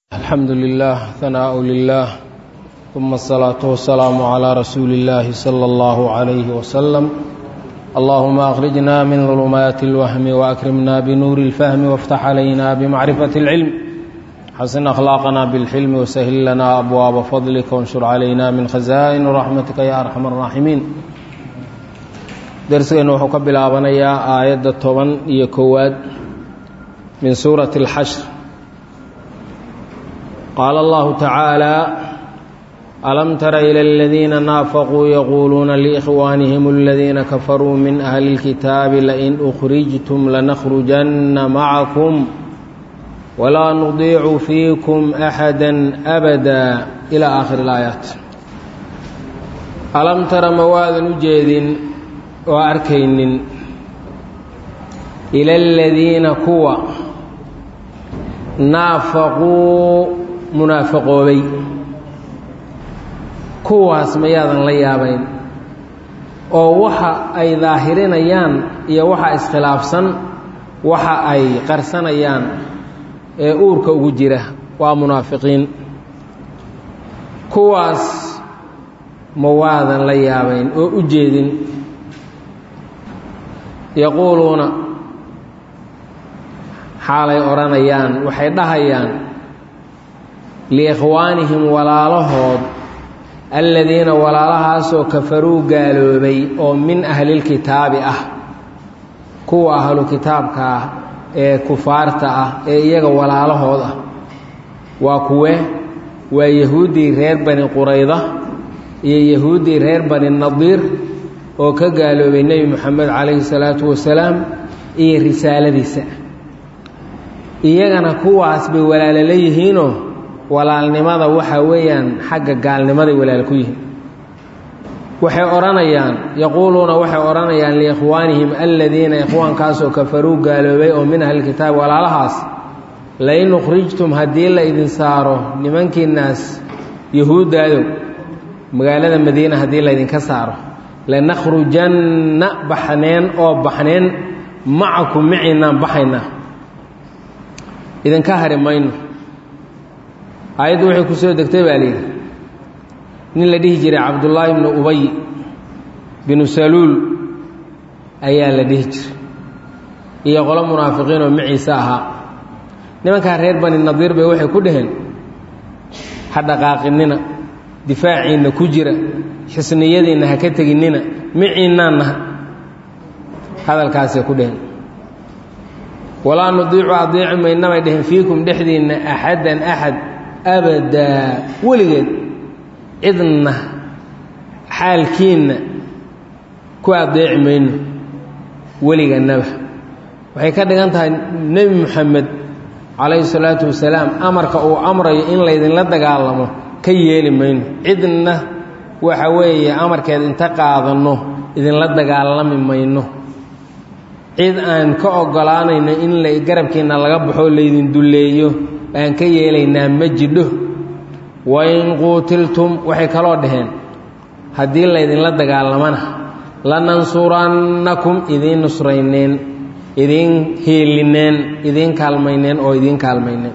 الحمد لله ثناء لله ثم الصلاة والسلام على رسول الله صلى الله عليه وسلم اللهم أخرجنا من ظلمات الوهم وأكرمنا بنور الفهم وافتح علينا بمعرفة العلم حسن أخلاقنا بالحلم وسهل لنا أبواب فضلك وانشر علينا من خزائن رحمتك يا أرحم الراحمين درسنا وحكى بالآبنية آية الطبن يكواد من سورة الحشر قال الله تعالى ألم تر إلى الذين نافقوا يقولون لإخوانهم الذين كفروا من أهل الكتاب لئن أخرجتم لنخرجن معكم ولا نضيع فيكم أحدا أبدا إلى آخر الآيات ألم تر مواد نجيد وأركين إلى الذين كوى naafaquu munaafaqoobay kuwaas mayaadan la yaabayn oo waxa ay daahirinayaan iyo waxa iskhilaafsan waxa ay qarsanayaan ee uurka ugu jira waa munaafiqiin kuwaas ma waadan la yaabayn oo u jeedin yaquuluuna xaalay odhanayaan waxay dhahayaan liikhwaanihim walaalahood alladiina walaalahaasoo kafaruu gaaloobay oo min ahlilkitaabi ah kuwa ahlu kitaabka ah ee kufaarta ah ee iyaga walaalahood ah waa kuwe waa yahuuddii reer bani qurayda iyo yahuuddii reer bani nadiir oo ka gaaloobay nebi moxamed calayhi salaatu wasalaam iyo risaaladiisa iyagana kuwaas bay walaalo la yihiinoo walaalnimada waxaa weeyaan xagga gaalnimaday walaal ku yihiin waxay odhanayaan yaquuluuna waxay odhanayaan liikhwaanihim alladiina ikhwaankaasoo kafaruu gaaloobay oo min ahlilkitaab walaalahaas lain ukhrijtum haddii la idin saaro nimankiinaas yahuuddaadow magaalada madiina haddii laydinka saaro lanakhrujanna baxneen oo baxneen macakum maciinaan baxaynaa idinka hari mayno aayaddu waxay ku soo degtay baa layidhi nin la dhihi jiray cabdullaahi bnu ubay binu saluul ayaa la dhihi jiray iyo qolo munaafiqiin oo maciise ahaa nimankaa reer bani nadiir bay waxay ku dhaheen ha dhaqaaqinina difaaciinna ku jira xisniyadiinna ha ka teginnina maciinnaannaha hadalkaasay ku dhaheen walaa nudiicu adeeci mayna bay dheheen fiikum dhexdiinna axaddan axad abadaa weligeed cidna xaalkiinna ku adeeci mayno weligannaba waxay ka dhigan tahay nebi moxamed calayhi salaatu wasalaam amarka uu amrayo in laydinla dagaalamo ka yeeli mayno cidna waxa weeye amarkeed inta qaadanno idinla dagaalami mayno cid aan ka ogolaanayno in la garabkiinna laga baxoo laydin dulleeyo aan ka yeelaynaa ma jidho wain quutiltum waxay kaloo dhaheen haddii laydinla dagaalamana lanansurannakum idiin nusrayneen idiin hiilineen idiin kaalmayneen oo idiin kaalmayneen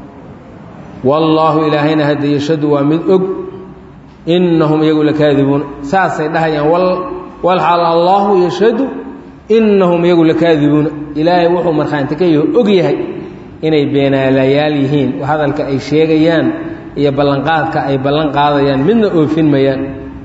wallaahu ilaahayna hadda yashadu waa mid og innahum iyagu lakaadibuun saasay dhahayaan walxaal allaahu yashadu innahum iyagu lakaadibuuna ilaahay wuxuu markhaanti ka yaho og yahay inay beenaalayaal yihiin hadalka ay sheegayaan iyo ballanqaadka ay ballan qaadayaan midna oofin mayaan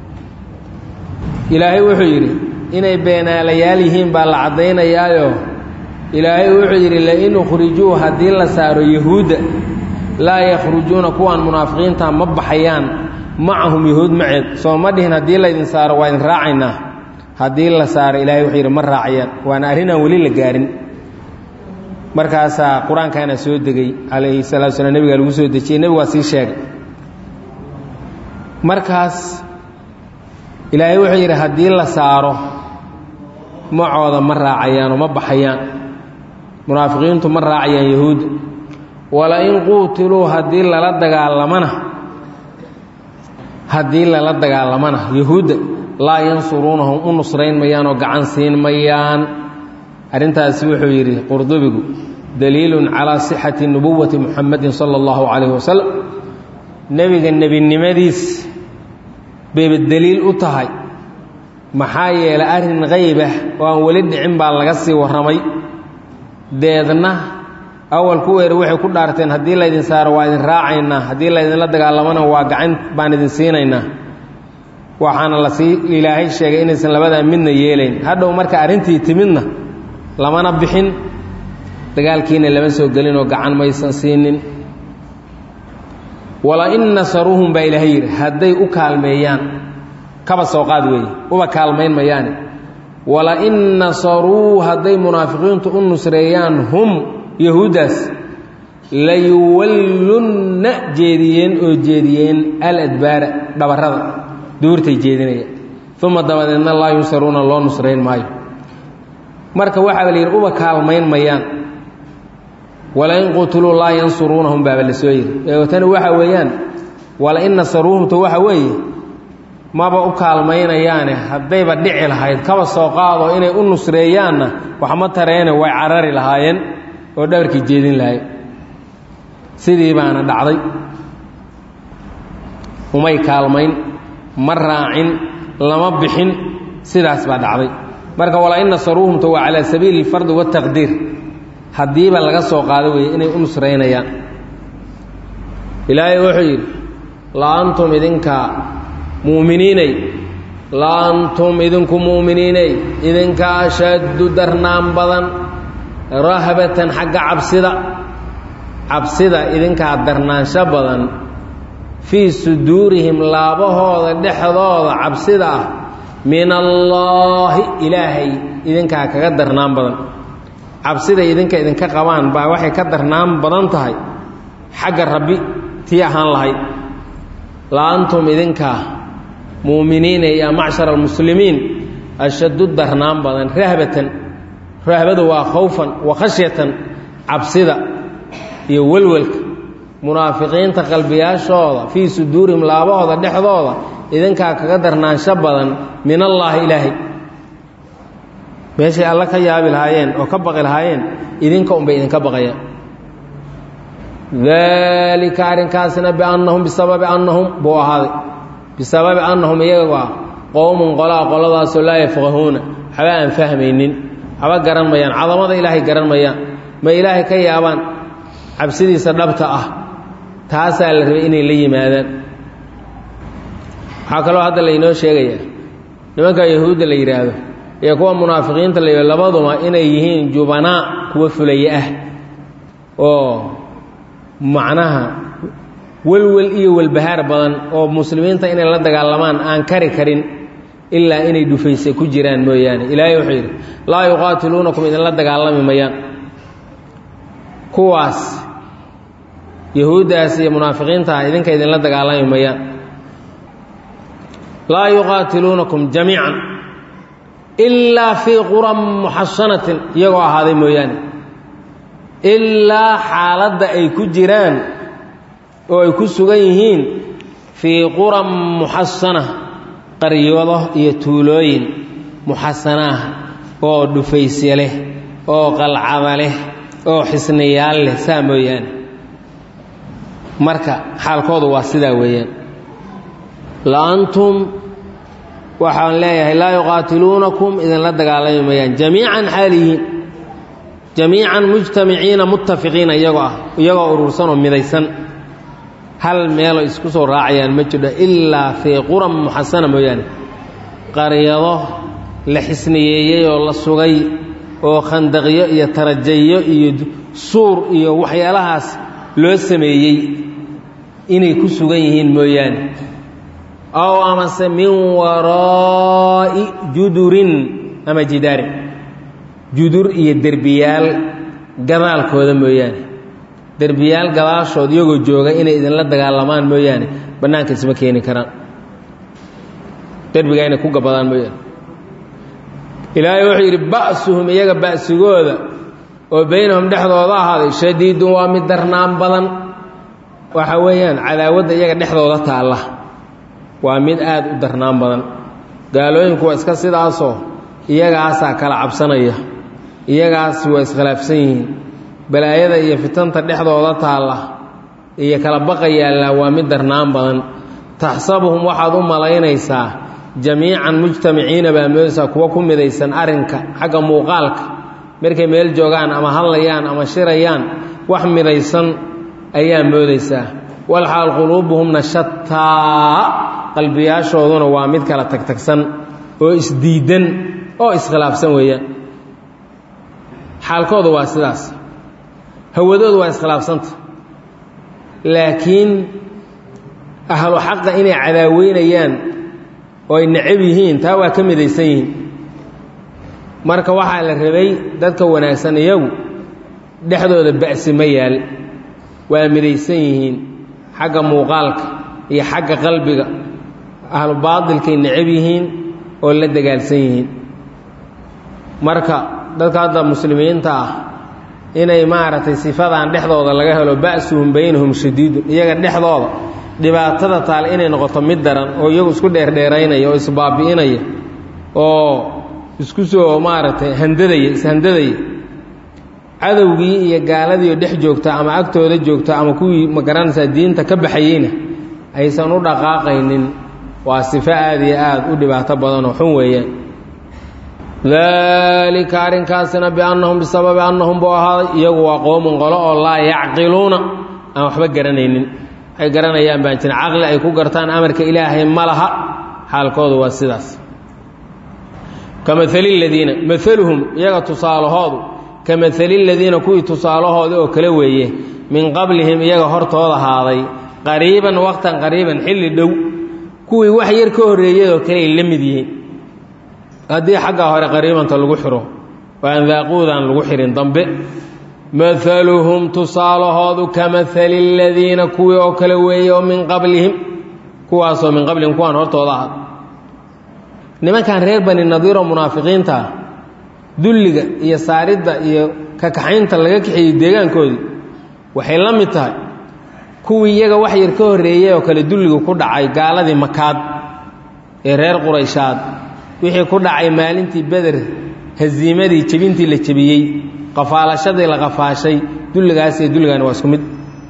ilaahay wuxuu yidhi inay beenaalayaal yihiin baa la caddaynayaayo ilaahay wuxuu yidhi lain ukhrijuu haddii la saaro yahuudda laa yakhrujuuna kuwaan munaafiqiinta ma baxayaan macahum yahuud maceed soo ma dhihin haddii laydin saaro waa idin raacaynaa haddii la saaro ilahay wuxuu yidhi ma raacayaan waana arrinaan weli la gaarin markaasaa qur-aankaana soo degay calayhi salatu slam nebigaa lagu soo dejiyey nebigu waa sii sheegay markaas ilaahay wuxuu yidhi haddii la saaro macooda ma raacayaanoo ma baxayaan munaafiqiintu ma raacayaan yahuudda wala-in quutiluu haddii lala dagaalamana haddii lala dagaalamana yahuudda laa yansuruunahum u nusrayn mayaan oo gacan siin mayaan arrintaasi wuxuu yidhi qurdubigu daliilun calaa sixati nubuwati muxamadin sala allahu calayhi wasalam nebiga nebinimadiis bayba deliil u tahay maxaa yeelay arrin qaybah oo aan weli dhicin baa laga sii warramay deedna awal ku weera waxay ku dhaarteen haddii laydin saaro waa idin raacaynaa haddii laydinla dagaalamana waa gacan baan idin siinaynaa waxaana lasii ilaahay sheegay inaysan labadaa midna yeelayn hadhow marka arrintii timidna lamana bixin dagaalkiina lama soo gelinoo gacan maysan siinin wala in nasaruuhum baa ilaahay yidhi hadday u kaalmeeyaan kaba soo qaad weeye uba kaalmayn mayaane wala in nasaruu hadday munaafiqiintu u nusreeyaan hum yahuuddaas layuwallunna jeediyeen oo jeediyeen aladbaara dhabarrada duurtay jeedinaya uma dabadeedna laa yunsaruuna loo nusrayn maayo marka waxaaba la yidhi uba kaalmayn mayaan walain qutiluu laa yansuruunahum baaba la soo yidhi ee tani waxa weeyaan walain nasaruuhumta waxa weeye maba u kaalmaynayaane haddayba dhici lahayd kaba soo qaado inay u nusreeyaanna waxma tareene way carari lahaayeen oo dhabarkii jeedin lahayd sidii baana dhacday umay kaalmayn ma raacin lama bixin sidaas baa dhacday marka walain nasaruuhumta waa calaa sabiili اlfardi waالtaqdiir haddiiba laga soo qaado weeye inay u nusraynayaan ilaahay wuxuu yidhi la antum idinka mu'miniinay la antum idinku mu'miniinay idinka ashaddu darnaan badan rahbatan xagga cabsida cabsida idinkaa darnaansho badan fii suduurihim laabahooda dhexdooda cabsida ah min allaahi ilaahay idinkaa kaga darnaan badan cabsiday idinka idinka qabaan baa waxay ka darnaan badan tahay xagga rabbi tii ahaan lahayd la antum idinkaa mu'miniina yaa macshar almuslimiin ashaddu darnaan badan rahbatan rahbadu waa khawfan wa khashyatan cabsida iyo welwelka munaafiqiinta qalbiyaashooda fii suduurihim laabahooda dhexdooda idinkaa kaga darnaansho badan min allaahi ilaahay meeshay alla ka yaabi lahaayeen oo ka baqi lahaayeen idinka unbay idinka baqayaan daalika arrinkaasna biannahum bisababi annahum buu ahaaday bisababi annahum iyaga ah qowmun qolaa qoladaasoo laa yafqahuuna waxba aan fahmaynin waxba garan mayaan cadamada ilaahay garan mayaan ma ilaahay ka yaabaan cabsidiisa dhabta ah taasaa la rabay inay la yimaadaan waxaa kaloo hadda laynoo sheegayaa nimanka yahuudda la yidhaahdo iyo kuwa munaafiqiinta la yidhahdo labaduma inay yihiin jubanaa kuwa fulaye ah oo macnaha welwel iyo welbahaar badan oo muslimiinta inay la dagaalamaan aan kari karin ilaa inay dhufayse ku jiraan mooyaane ilaahay wuxuu yidhi laa yuqaatiluunakum idinla dagaalami mayaan kuwaas yahuuddaas iyo munaafiqiinta ah idinka idinla dagaalami mayaan laa yuqaatiluunakum jamiican ilaa fii quran muxasanatin iyagoo ahaaday mooyaane ilaa xaaladda ay ku jiraan oo ay ku sugan yihiin fii quran muxasana qaryado iyo tuulooyin muxasanaah oo dhufaysya leh oo qalcada leh oo xisniyaal leh saa mooyaane marka xaalkoodu waa sidaa weeyaan la antum waxaan leeyahay laa yuqaatiluunakum idinla dagaalami mayaan jamiican xaaliyiin jamiican mujtamiciina muttafiqiina iyagoo ah iyagoo urursan oo midaysan hal meelo isku soo raacayaan ma jirho ilaa fii quran muxasana mooyaane qaryado la xisniyeeyey oo la sugay oo khandaqyo iyo tarajayo iyo suur iyo waxyaalahaas loo sameeyey inay ku sugan yihiin mooyaane aw amase min waraa'i judurin ama jidaarin judur iyo derbiyaal gadaalkooda mooyaane derbiyaal gadaashood iyagoo jooga inay idinla dagaalamaan mooyaane bannaanka isma keeni karaan derbigaa inay ku gabadaan mooyaane ilaahay wuxuu yidhi ba'suhum iyaga ba'sigooda oo baynahum dhexdooda ahaaday shadiidun waa mid darnaan badan waxa weeyaan cadaawadda iyaga dhexdooda taalla waa mid aad u darnaan badan gaalooyinku waa iska sidaasoo iyagaasaa kala cabsanaya iyagaas waa iskhilaafsan yihiin balaayada iyo fitanta dhexdooda taalla iyo kala baqa yaallaa waa mid darnaan badan taxsabuhum waxaad u malaynaysaa jamiican mujtamiciina baa moodaysaa kuwa ku midaysan arrinka xagga muuqaalka markay meel joogaan ama hadlayaan ama shirayaan wax midaysan ayaa moodaysaa walxaal quluubuhumna shataa qalbiyaashooduna waa mid kala tagtagsan oo isdiidan oo iskhilaafsan weeyaan xaalkoodu waa sidaas hawadoodu waa iskhilaafsanta laakiin ahlu xaqa inay cadaaweynayaan oo ay necab yihiin taa waa ka midaysan yihiin marka waxaa la rabay dadka wanaagsan iyagu dhexdooda ba'si ma yaal waa midaysan yihiin xagga muuqaalka iyo xagga qalbiga ahlu baadilkay necab yihiin oo la dagaalsan yihiin marka dadka hadda muslimiinta ah inay maaragtay sifadan dhexdooda laga helo ba'suhum baynahum shadiidun iyaga dhexdooda dhibaatada taale inay noqoto mid daran oo iyagu isku dheerdheeraynaya oo isbaabi'inaya oo isku soo maaragtay handadaya ishandadaya cadowgii iyo gaaladiioo dhex joogta ama agtooda joogta ama kuwii magaranaysaa diinta ka baxayeyna aysan u dhaqaaqaynin waa sifo aad iyo aad u dhibaato badanoo xun weeyaan daalika arrinkaasina biannahum bisababi annahum buu ahaaday iyagu waa qoomun qolo oo laa yacqiluuna aan waxba garanaynin waxay garanayaan baan jirin caqli ay ku gartaan amarka ilaahay ma laha xaalkoodu waa sidaas ka maali ladiina maaluhum iyaga tusaalahoodu ka maali ladiina kuwii tusaalahoodii oo kale weeye min qablihim iyaga hortooda ahaaday qariiban waqtan qariiban xilli dhow kuwii wax yar ka horreeyadoo kale ay la mid yihiin haddii xaggaa hore qariibanta lagu xiro oo aan daaquudan lagu xihin dambe maaluhum tusaalahoodu ka maali ladiina kuwii oo kale weeye oo min qablihim kuwaasoo min qablihim kuwaan hortooda ahaad nimankan reer bani nadiiroo munaafiqiinta ah dulliga iyo saaridda iyo kakaxaynta laga kaxeeyey deegaankoodii waxay la mid tahay kuwii iyaga wax yar ka horreeyey oo kale dulliga ku dhacay gaaladii makaad ee reer qurayshaad wixii ku dhacay maalintii beder hasiimadii jebintii la jebiyey qafaalashadii la qafaashay dulligaas iyo dulligaani waa isku mid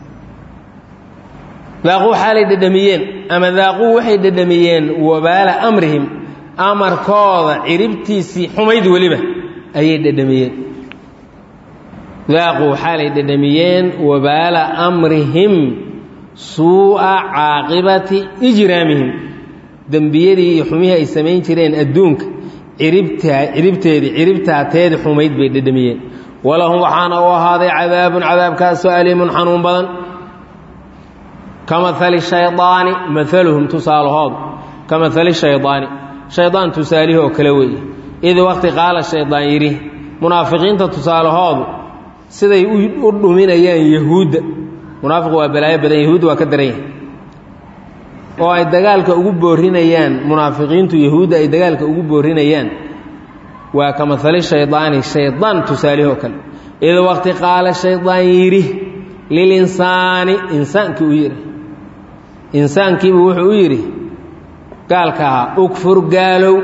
daaquu xaalay dhedhamiyeen ama daaquu waxay dhedhamiyeen wabaala amrihim amarkooda ciribtiisii xumayd weliba ayay dhedhamiyeen daaquu xaalay dhedhamiyeen wabaala amrihim suu'a caaqibati ijraamihim dembiyadii iyo xumihii ay samayn jireen adduunka ciribtaa ciribteedii ciribtaateedii xumayd bay dhedhamiyeen walahum waxaana u ahaaday cadaabun cadaabkaasoo aliimun xanuun badan ka maali shaydaani maaluhum tusaalahoodu ka maali shaydaani shaydaan tusaalihii oo kale weeye id waqti qaala shaydaan yidhi munaafiqiinta tusaalahoodu siday u dhuminayaan yahuudda munaafiq waa balaayo badan yahuudda waa ka daran yahay oo ay dagaalka ugu boorinayaan munaafiqiintu yahuudda ay dagaalka ugu boorinayaan waa ka maali shaydaani shaydaan tusaalihii oo kale id waqti qaala shaydaan yidhi lilinsaani insaankii u yidhi insaankiibuu wuxuu u yidhi gaalka ahaa ukfur gaalow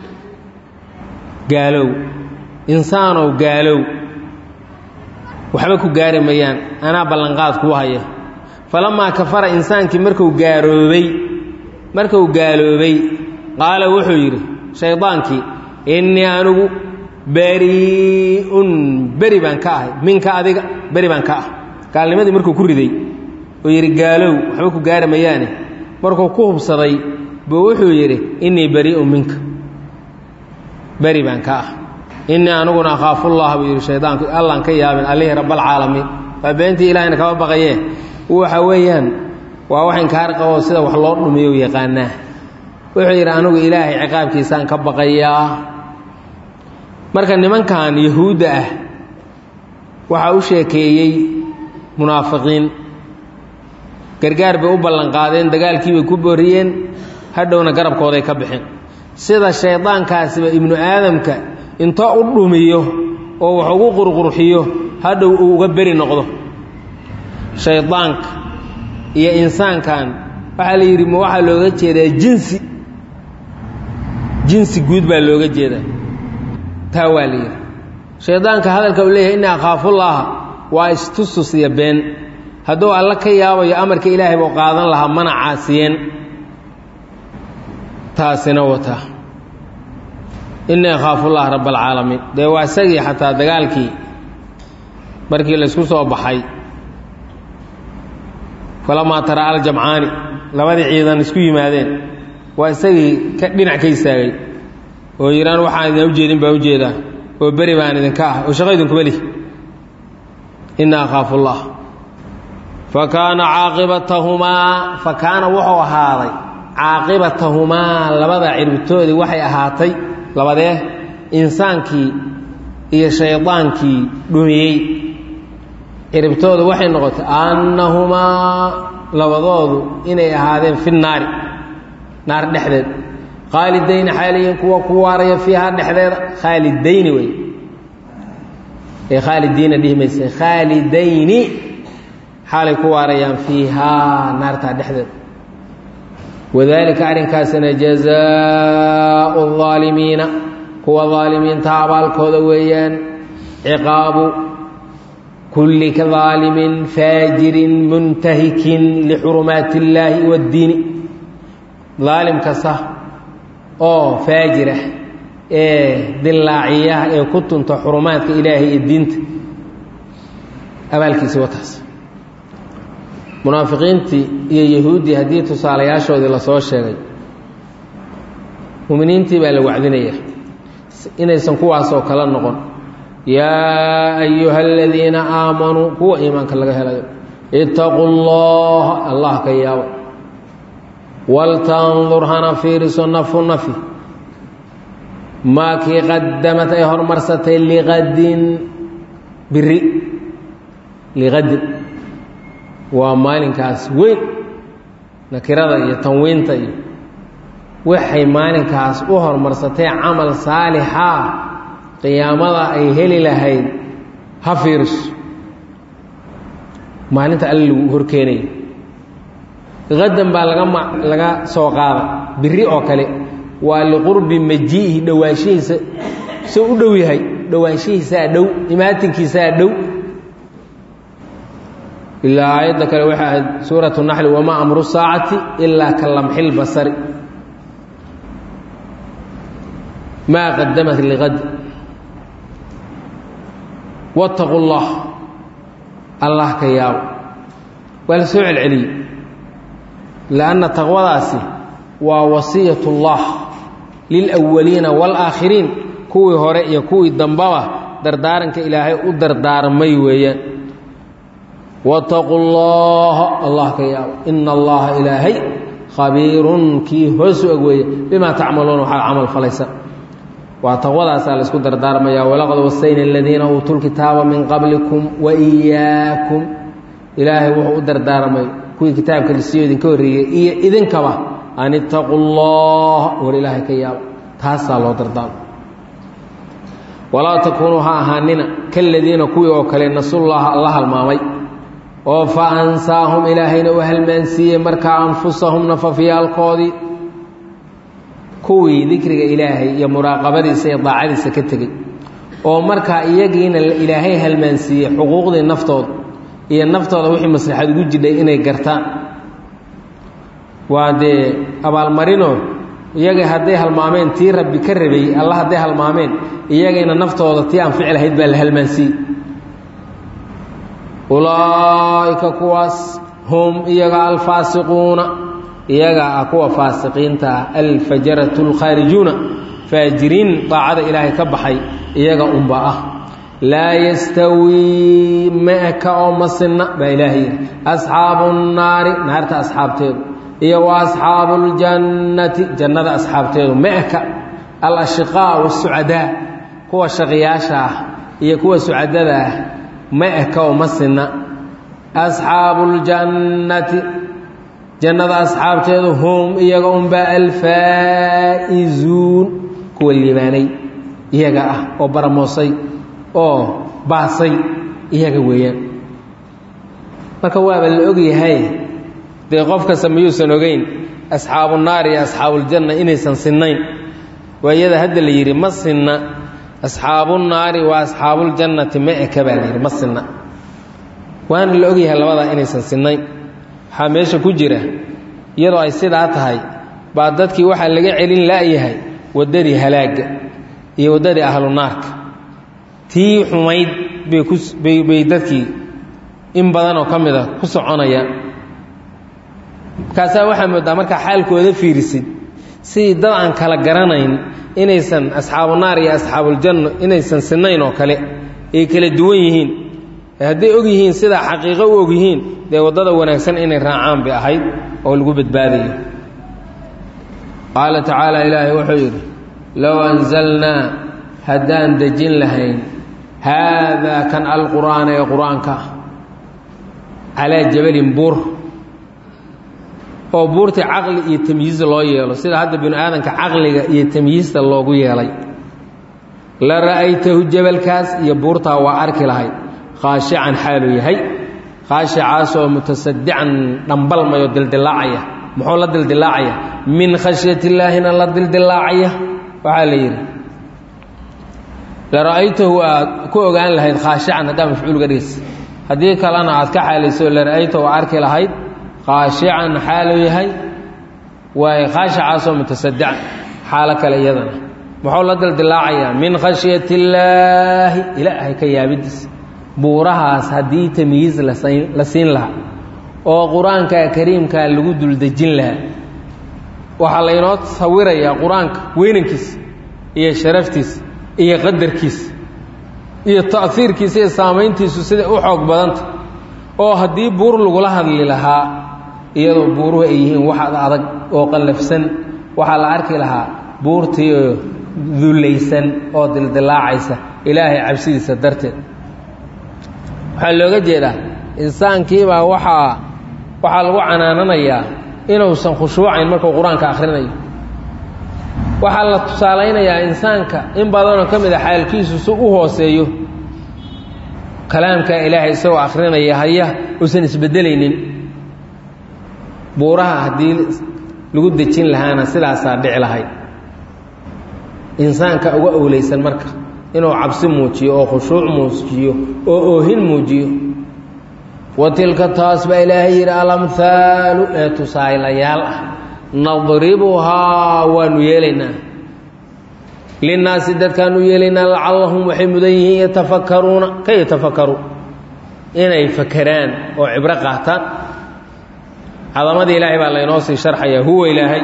gaalow insaanow gaalow waxba ku gaari mayaan anaa ballanqaad kuu haya falamaa kafara insaankii markuu gaaroobay markuu gaaloobay qaala wuxuu yidhi shaydaankii innii anigu barii'un beri baan ka ahay minka adiga beri baan ka ah gaalnimadii markuu ku riday oo yidhi gaalow waxba ku gaari mayaane markuu ku hubsaday buu wuxuu yidhi innii barii'un minka beri baan ka ah innii aniguna akhaafullaha buu yidhi shaydaanku allaan ka yaabin allihii rabbalcaalamiin waa beentii ilaahayna kama baqayee waxa weeyaan waa wax inkaar qaboo sida wax loo dhumiyo yaqaanaa wuxuu yidhi anigu ilaahay ciqaabkiisaan ka baqayaa marka nimankan yahuudda ah waxaa u sheekeeyey munaafiqiin gargaar bay u ballanqaadeen dagaalkii bay ku booriyeen hadhowna garabkooday ka bixeen sida shaydaankaasiba ibnu aadamka intoo u dhumiyo oo wax ugu qurqurxiyo hadhow uu uga beri noqdo shaydaanka iyo insaankan waxaa la yidhi ma waxaa looga jeedaa jinsi jinsi guud baa looga jeedaa taa waa la yidhi shaydaanka hadalka uu leeyahay innii akhaafullaaha waa istusus iyo been hadduu alla ka yaabayo amarka ilaahay buu qaadan lahaa mana caasiyeen taasina wata innii akhaafullaah rabb alcaalamiin dee waa isagii xataa dagaalkii markii laysku soo baxay falamaa tara aljamcaani labadii ciidan isku yimaadeen waa isagii ka dhinac ka istaagay oo yidhaan waxaan idin ujeedin baan ujeedaa oo beri baan idinka ah oo shaqo idinkuba lih inna akhaafu ullah fa kaana caaqibatahumaa fa kaana wuxuu ahaaday caaqibatahumaa labada cirbitoodii waxay ahaatay labadee insaankii iyo shaydaankii dhumiyey ciribtoodu waxay noqotay annahumaa labadoodu inay ahaadeen fi naari naar dhexdeed khaalidayni xaaliyin kuwa ku waaraya fiihaa dhexdeeda khaalidayni wey ee khaalidiina dhihi mayse khaalidayni xaalay ku waarayaan fiihaa naartaa dhexdeeda wadaalika arrinkaasina jazaau الظaalimiina kuwa ظaalimiinta abaalkooda weeyaan ciqaabu kulli kaظaalimin faajirin muntahikin lixurumaati اllaahi wاddiini daalim kasta oo faajira ee dillaaciyaha ee ku tunta xurumaadka ilaahay iyo diinta abaalkiisi wataas munaafiqiintii iyo yahuuddii haddii tusaalayaashoodii lasoo sheegay muminiintii baa la wacdinaya inaysan kuwaasoo kala noqon yaa ayuha aladiina aamanuu kuwa iimaanka laga helayo itaquu llaha allah ka yaabo waltandur hana fiiriso nafu nafi maa kii qadamad ay hormarsatay liqadin biri liqadin waa maalinkaas weyn nakirada iyo tanwiinta iyo waxay maalinkaas u horumarsatay camal saalixa qiyaamada ay heli lahayd ha fiiriso maalinta alle lagu horkeenaya qadan baa laga ma laga soo qaaday biri oo kale waa liqurbi majiihi dhowaanshihiisa soo u dhow yahay dhowaanshihiisaa dhow imaatinkiisaa dhow ilaa aayadda kale waxay ahayd suuratu naxli wamaa amru saacati ilaa ka lamxi lbasari maa qadamat liqad wattaqu llah allah ka yaabo waa la soo celceliyey lianna taqwadaasi waa wasiyat اllah lilأwaliina wاlaakhiriin kuwii hore iyo kuwii dambaba dardaaranka ilaahay u dardaarmay weeyaan wاtaquu اllaha allah ka yaabo ina allaha ilaahay khabiirun kii hoos u eg weeye bimaa tacmaluuna waxaad camal falaysa waa taqwadaasaa la isku dardaarmaya walaqad wasayna aladiina uutuu lkitaaba min qablikum waiyaakum ilaahay wuxuu u dardaarmay kuwii kitaabka lisiyo idinka horreeyey iyo idinkaba an itaquu اllaha war ilaahay ka yaabo taasaa loo dardaarmo walaa takuunuu ha ahaanina kaladiina kuwii oo kale nasullaha alla halmaamay oo fa ansaahum ilaahayna u halmaansiiyey markaa anfusahum nafafyaalkoodii kuwii dikriga ilaahay iyo muraaqabadiisa iyo daacadiisa ka tegey oo markaa iyagiina ilaahay halmaansiiyey xuquuqdii naftooda iyo naftooda wixii maslaxad ugu jidhay inay gartaan waa dee abaalmarinoo iyaga hadday halmaameen tii rabbi ka rabay alla hadday halmaameen iyagayna naftooda tii anfici lahayd baa la halmaansiiyey ulaa'ika kuwaas hum iyaga alfaasiquuna iyaga ah kuwa faasiqiinta ah alfajaratu lkhaarijuuna faajiriin daacada ilaahay ka baxay iyaga unba ah laa yastawii ma-ka oo ma sinna baa ilaahay yidhi asxaabu nnaari naarta asxaabteedu iyo wa asxaabu ljannati jannada asxaabteedu ma-ka alashiqaa wasucadaa kuwa shaqiyaasha ah iyo kuwa sucadada ah ma-ka oo ma sinna asxaabu ljannati jannada asxaabteedu hum iyaga unbaa alfaa'izuun kuwa liibaanay iyaga ah oo baramoosay oo baasay iyaga weeyaan marka waaba la ogyahay dee qof kasta mayuusan ogeyn asxaabu naar iyo asxaabuuljanna inaysan sinnayn waa iyada hadda la yidhi ma sinna asxaabu naari wa asxaabuuljannati ma eka baa la yidhi ma sinna waana la ogyahay labadaa inaysan sinnayn waxaa meesha ku jira iyadoo ay sidaa tahay baa dadkii waxaa laga celin la'yahay waddadii halaagga iyo waddadii ahlu naarka tii xumayd bay kubay bay dadkii in badanoo ka mid a ku soconayaan markaasaa waxaa moodaa markaa xaalkooda fiirisid sidii dad aan kala garanayn inaysan asxaabu naar iyo asxaabuljanno inaysan sinnayn oo kale ay kala duwan yihiin hadday og yihiin sidaa xaqiiqo u og yihiin dee waddada wanaagsan inay raacaan bay ahayd oo lagu badbaadayo qaala tacaala ilaahay wuxuu yidhi low anzalnaa haddaan dejin lahayn haadaa kan alqur'aana ee qur-aanka ah calaa jabalin buur oo buurtii caqli iyo tamyiiz loo yeelo sida hadda binu aadanka caqliga iyo tamyiista loogu yeelay la ra'aytahu jabalkaas iyo buurtaa waa arki lahayd khaashican xaaluu yahay khaashicaasoo mutasadican dhambalmayo dildilaacaya muxuu la dildilaacaya min khashyat illaahina la dildilaacaya waxaa la yidhi la ra'aytahu aad ku ogaan lahayd khaashican haddaa mafcuulga dhigaysa haddii kalena aad ka xaalayso la ra'aytahu arki lahayd khaashican xaaluu yahay waaye khaashicaasoo mutasadican xaalo kale iyadana muxuu la dildilaacayaa min khashyat illaahi ilaahay ka yaabidiisa buurahaas haddii tamyiiz la siin lahaa oo qur-aanka kariimkaa lagu duldejin lahaa waxaa laynoo sawirayaa qur-aanka weynankiisa iyo sharaftiisa iyo qadarkiisa iyo ta'hiirkiisa iyo saamayntiisu siday u xoog badanta oo haddii buur lagula hadli lahaa iyadoo buuruhu ay yihiin wax adag oo qallafsan waxaa la arki lahaa buurtii oo dullaysan oo dildilaacaysa ilaahay cabsidiisa darteed waxaa looga jeedaa insaankiibaa waxaa waxaa lagu canaananayaa inuusan khushuucayn markuu qur-aanka akhrinayo waxaa la tusaalaynayaa insaanka in badanoo ka mid a xaalkiisu si u hooseeyo kalaamkaa ilaahay isagoo akhrinaya haya uusan isbeddelaynin buuraha haddii lagu dejin lahaana sidaasaa dhici lahayd insaanka uga owleysan marka inuu cabsi muujiyo oo khushuuc muujiyo oo oohin muujiyo wa tilka taas baa ilaahay yidhi alamhaalu ee tusaalaylayaal ah nadribuhaa waanu yeelaynaa linnaasi dadkaanu yeelaynaa lacallahum waxay mudan yihiin yatafakaruuna ka yatafakaru inay fakeraan oo cibro qaataan cadamadii ilaahay baa laynoo sii sharxayaa huwa ilaahay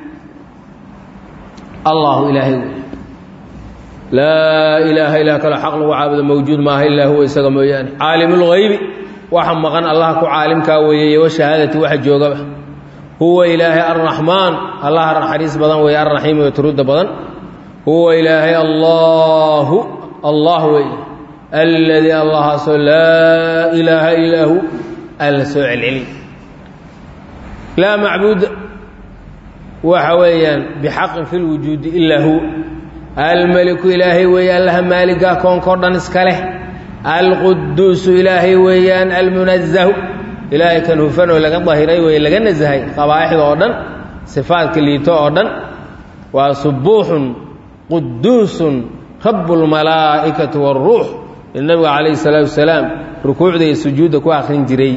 allahu ilaahay wey laa ilaaha ilaa kalo xaq lagu caabudo mawjuud maaha ilaa huwa isaga mooyaane caalimulghaybi waxa maqan allah ku caalimkaa weeye iyo washahaadati waxa joogaba huwa ilaahay arraxmaan allaha naxariis badan weeye arraxiim ee turudda badan huwa ilaahay allaahu allah weeye alladii allahaasoo laa ilaaha illaa hu alla soo celceliy laa macbuuda waxa weeyaan bixaqin fi lwujuudi ilaa huwa almeliku ilaahay weeye allaha maaligaa koonkao dhan iska leh alquduusu ilaahay weeyaan almunazahu ilaahay kan hufan oo laga dahiray weye laga nasahay qabaa'ixda oo dhan sifaadka liito oo dhan waa subuuxun quduusun rabu lmalaa'ikati waaruux il nabiga calayhi salaatu wasalaam rukuucda iyo sujuudda ku akhrin jiray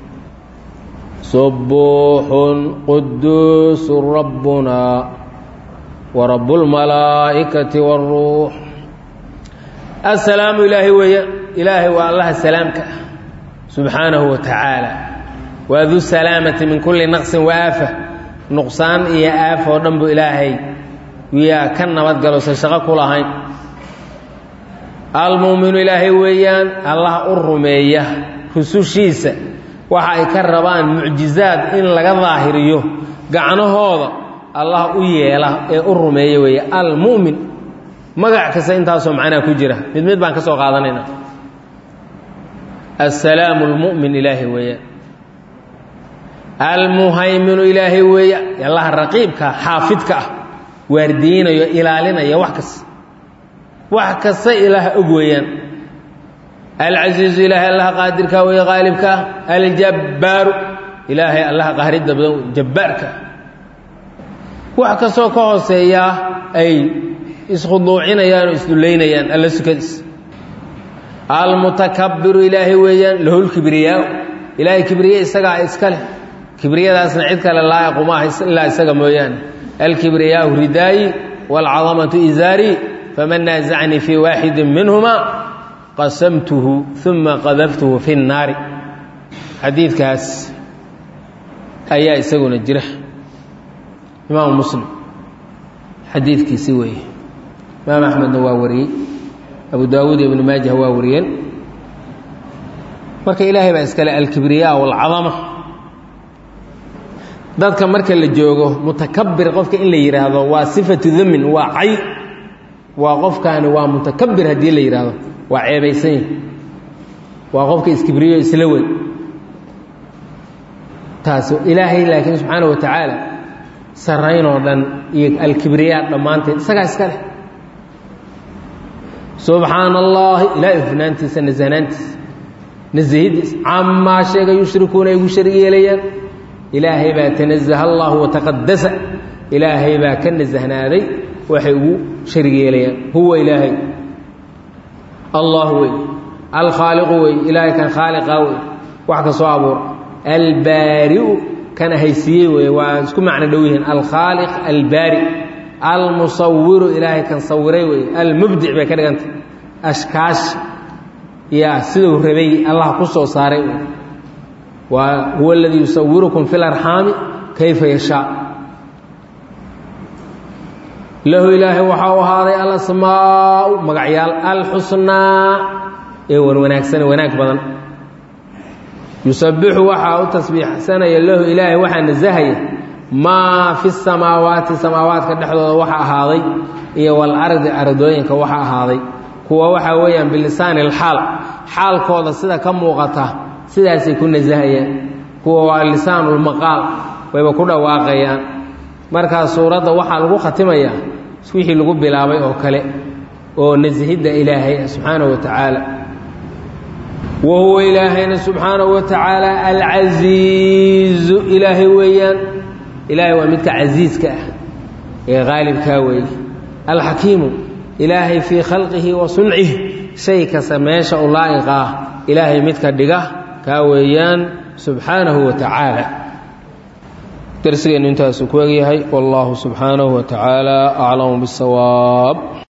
subuuxun quduusun rabbuna warabu lmalaa'ikati waaruux assalaamu ilaahay weeye ilaahay waa allaha salaamka ah subxaanahu wa tacaala waa du salaamati min kulli naqsin wa aafa nuqsaan iyo aaf oo dhan buu ilaahay yaa ka nabadgaloosan shaqo ku lahayn almuuminu ilaahay weeyaan allaha u rumeeya rusushiisa waxa ay ka rabaan mucjizaad in laga daahiriyo gacnahooda allah u yeela ee u rumeeya weeye almu'min magac kasta intaasoo macnaha ku jira mid mid baan ka soo qaadanayna assalaamu almu'min ilaahay weeyaan almuhayminu ilaahay weeya allaha raqiibka xaafidka ah waardiyeynayo ilaalinaya wax kasta wax kasta ilaaha og weeyaan alcasiizu ilaahay allaha qaadirkaa weeye qaalibka ah aljabbaaru ilaahay allaha qahridda badan wey jabbaarka wax kastoo ka hooseeyaa ay iskhuduucinayaan oo isdullaynayaan alla sukadiis almutakabiru ilaahay weeyaan lahulkibriyaa ilaahay kibriye isagaa iska leh kibriyadaasna cid kale laa'iqu maaha ilaa isaga mooyaane alkibriyaau ridaayi waalcadamatu izaari faman naazacnii fii waaxidin minhumaa qasamtuhu uma qadaftuhu fi nnaari xadiidkaas ayaa isaguna jira imaamu muslim xadiidkiisi weeye imaam axmedna waa wariyey abu daawuud iyo ibnu maajah waa wariyeen marka ilaahay baa iskale alkibriya walcadama dadka marka la joogo mutakabir qofka in la yidhaahdo waa sifatu damin waa cay waa qofkaani waa mutakabir haddii la yidhaahdo waa ceebaysan yahi waa qofka iskibriyo isla weyn taas ilaahay laakiin subxaana wa tacaala saraynoo dhan iyo alkibriyaa dhammaanteed isagaa iska leh subxaana allahi ilaahay hufnaantiisa nasahnaantiisa nasahidiisa camaa sheega yushrikuuna ay gu sharig yeelayaan ilaahay baa tanazaha allahu wataqadasa ilaahay baa ka nasahnaaday waxay ugu sharig yeelayaan huwa ilaahay allah wey alkhaaliqu wey ilaahay kan khaaliqa wey wax ka soo abuura albaariu kan haysiiyey wey waa isku macno dhow yihiin alkhaaliq albaari almusawiru ilaahay kan sawiray wey almubdic bay ka dhigantay ashkaash yaa siduu rabay allah ku soo saaray wey waa huwa aladii yusawirukum fi larxaami kayfa yashaa lahu ilaahay waxaa u ahaaday alasmaau magacyaal alxusnaa ee wan wanaagsan wanaag badan yusabixu waxaa u tasbiixsanaya lahu ilaahay waxaa nasahaya maa fi samaawaati samaawaadka dhexdooda waxa ahaaday iyo walardi ardooyinka waxa ahaaday kuwa waxaa weeyaan bilisaani alxaal xaalkooda sida ka muuqata sidaasay ku nasahayaan kuwa waa lisaanulmaqaal wayba ku dhawaaqayaan markaa suuradda waxaa lagu khatimayaa wixii lagu bilaabay oo kale oo nasihidda ilaahay subxaanahu wa tacaala wa huwa ilaahayna subxaanahu wa tacaala alcasiizu ilaahay weeyaan ilaahay waa midka casiiska ah ee qaalibkaa weeye alxakiimu ilaahay fii khalqihi wa suncihi shay kasta meesha u laa'iqa ah ilaahay midka dhiga kaa weeyaan subxaanahu wa tacaala darsigeennu intaasuu ku egyahay wallahu subxaanahu wa tacaala aclamu bisawaab